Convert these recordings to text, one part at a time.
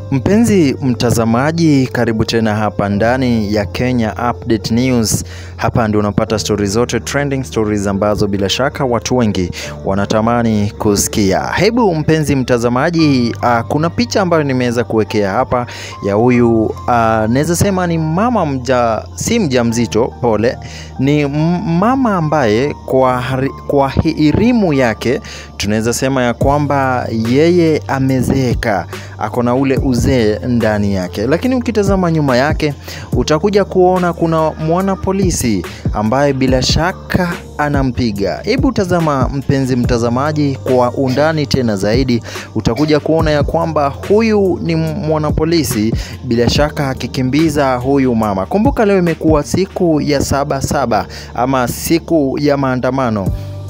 Mpenzi mtazamaji, karibu tena hapa ndani ya Kenya Update News. Hapa ndio unapata stori zote trending stories ambazo bila shaka watu wengi wanatamani kusikia. Hebu mpenzi mtazamaji, uh, kuna picha ambayo nimeweza kuwekea hapa ya huyu uh, naweza sema ni mama mja, si mjamzito, pole, ni m- mama ambaye kwa, hari- kwa elimu yake tunaweza sema ya kwamba yeye amezeeka, ako na ule uzee ndani yake, lakini ukitazama nyuma yake utakuja kuona kuna mwana polisi ambaye bila shaka anampiga. Hebu tazama mpenzi mtazamaji, kwa undani tena zaidi, utakuja kuona ya kwamba huyu ni mwanapolisi bila shaka akikimbiza huyu mama. Kumbuka leo imekuwa siku ya saba saba ama siku ya maandamano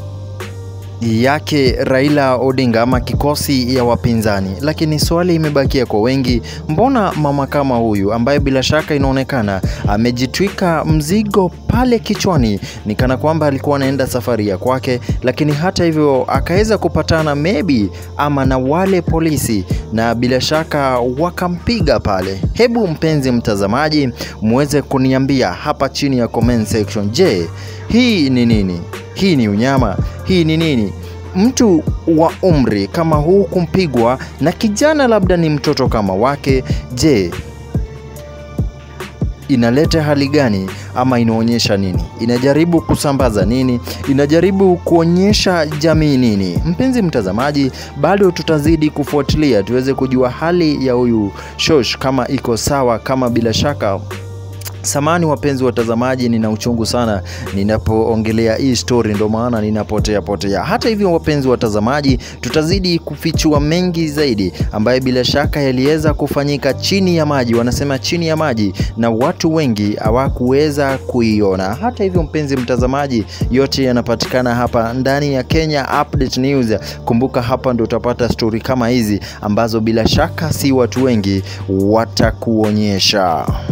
yake Raila Odinga ama kikosi ya wapinzani, lakini swali imebakia kwa wengi, mbona mama kama huyu ambaye bila shaka inaonekana amejitwika mzigo pale kichwani, ni kana kwamba alikuwa anaenda safari ya kwake, lakini hata hivyo akaweza kupatana maybe ama na wale polisi na bila shaka wakampiga pale. Hebu mpenzi mtazamaji, muweze kuniambia hapa chini ya comment section, je, hii ni nini? Hii ni unyama? Hii ni nini? Mtu wa umri kama huu kumpigwa na kijana labda ni mtoto kama wake, je, inaleta hali gani ama inaonyesha nini? Inajaribu kusambaza nini? Inajaribu kuonyesha jamii nini? Mpenzi mtazamaji, bado tutazidi kufuatilia tuweze kujua hali ya huyu Shosh kama iko sawa, kama bila shaka Samani wapenzi watazamaji, nina uchungu sana ninapoongelea hii story, ndo maana ninapotea potea. Hata hivyo, wapenzi watazamaji, tutazidi kufichua mengi zaidi ambaye bila shaka yaliweza kufanyika chini ya maji, wanasema chini ya maji, na watu wengi hawakuweza kuiona. Hata hivyo, mpenzi mtazamaji, yote yanapatikana hapa ndani ya Kenya Update News. Kumbuka hapa ndo utapata stori kama hizi ambazo bila shaka si watu wengi watakuonyesha.